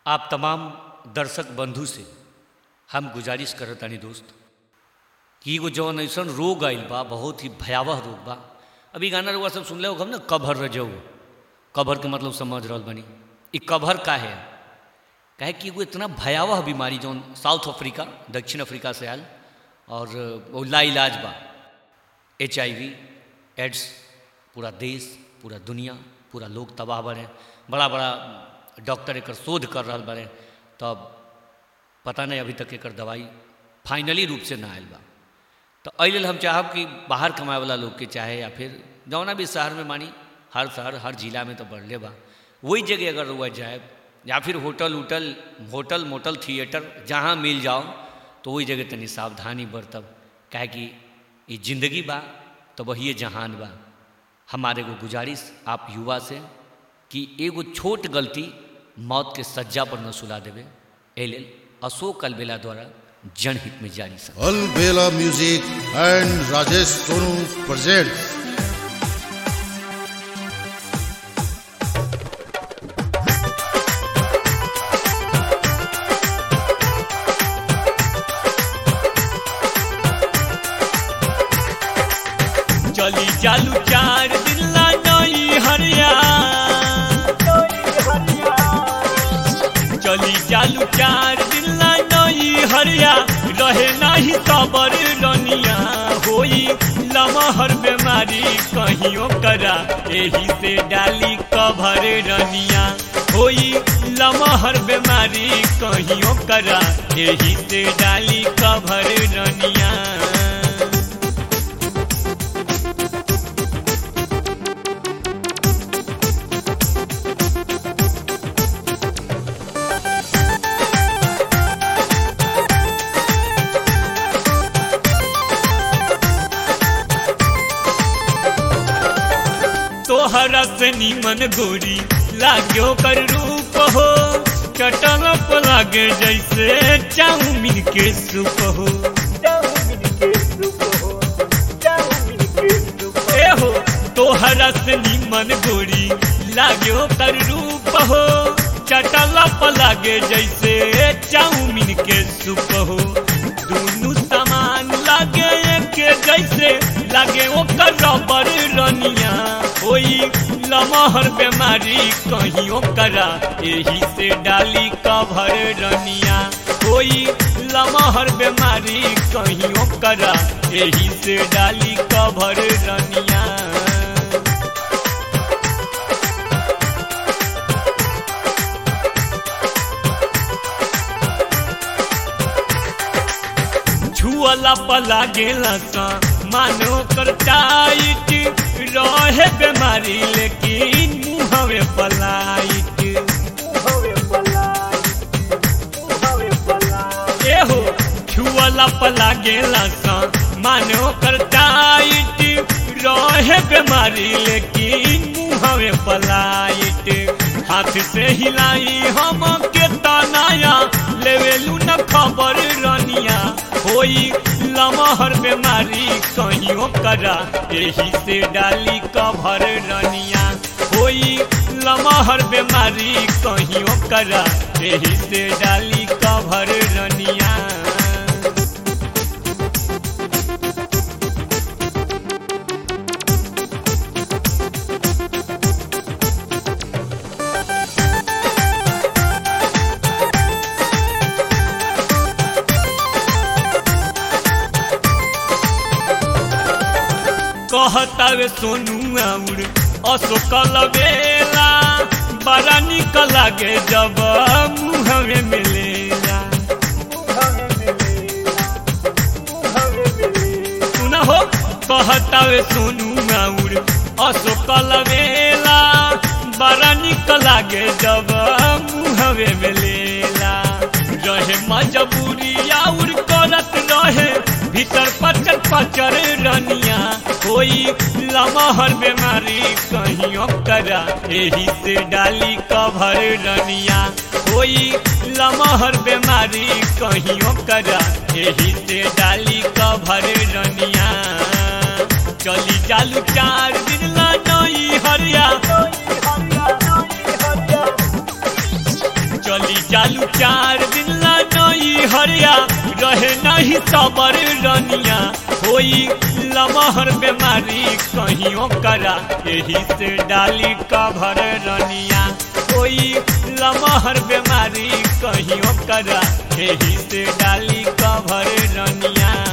आप तमाम दर्शक बंधु से हम गुजारिश करत तानी दोस्त कि एगो जौन ऐसन रोग आइल बा बहुत ही भयावह रोग बा अभी गाना रुआ सब सुनले होगा ना कभर रजऊ कभर के मतलब समझ रहल बनी ई कभर का है काहे कि एगो इतना भयावह बीमारी जौन साउथ अफ्रीका दक्षिण अफ्रीका से आयल और वो लाइलाज बा एच आई वी एड्स पूरा देश पूरा दुनिया पूरा लोग तबाह बने बड़ा बड़ा डॉक्टर एकर शोध कर रहा बने तब पता नहीं अभी तक एकर दवाई फाइनली रूप से ना आयल बा तो एहि लेल हम चाहब कि बाहर कमाए वाला लोग के चाहे या फिर जौना भी शहर में मानी हर शहर हर जिला में तो बढ़ले बा वही जगह अगर रुआ जाए या फिर होटल उटल होटल मोटल थिएटर जहाँ मिल जाओ तो वही जगह तनी सावधानी बरतब काहे कि ये जिंदगी बा तो वही जहान बा हमारे को गुजारिश आप युवा से कि एगो छोट गलती मौत के सज्जा पर न सुला देवे एहि लेल अशोक अलबेला द्वारा जनहित में जारी सक Albela Music and Rajesh Sonu presents चली चालू चार दिन ला नई हरिया चली चालू चार दिन ला नई हरिया रहे नाही सबर रनिया होई लमहर बीमारी कहियो करा एही से डाली कभर रनिया होई लमहर बीमारी कहियो करा एही से डाली कभर रनिया तोहरा से नीमन गोरी लाग्यो कर रूप हो चटल पर लागे जैसे चाउमीन के सूप हो ए हो तोहरा से नीमन गोरी लाग्यो कर रूप हो चटल पर लागे जैसे चाउमीन के सूप हो दोनों सामान लागे के जैसे लागे ओकर रबर रनिया होई लमहर बीमारी कहियो करा एही से डाली कभर रनिया होई लमहर बीमारी कहियो करा एही से डाली कभर रनिया छुअला पला गेला सा मानो कर टाइट रहे बीमारी लेकिन मुहवे पलाइट ए हो छुअला पला गेला सा मानो कर टाइट रहे बीमारी लेकिन मुहवे पलाइट हाथ से हिलाई हम के तनाया लेवेलू न खबर रनिया होई लमहर बीमारी कहियो करा एही से डाली कभर रनिया होई लमहर बीमारी कहियो करा एही से डाली कभर रनिया कहतावे सोनू आउर अशोक बेला बड़ा निक लागे जब मुहवे मिलेला सुना हो कहतावे सोनू आउर अशोक बेला बड़ा निक लागे जब मुहवे मिलेला रहे मजबूरी आउर करत रहे भीतर पचर पचर रनिया कोई लमहर बीमारी कहियो करा एही से डाली कभर रनिया कोई लमहर बीमारी कहियो करा एही से डाली कभर रनिया चली चालू चार दिन ला नई हरिया चली जालू चार दिन ला नई हरिया रहे नहीं सबर रनिया होई लमहर बीमारी कहीं करा यही से डाली कभर रनिया कोई लमहर बीमारी कहीं करा यही से डाली कभर रनिया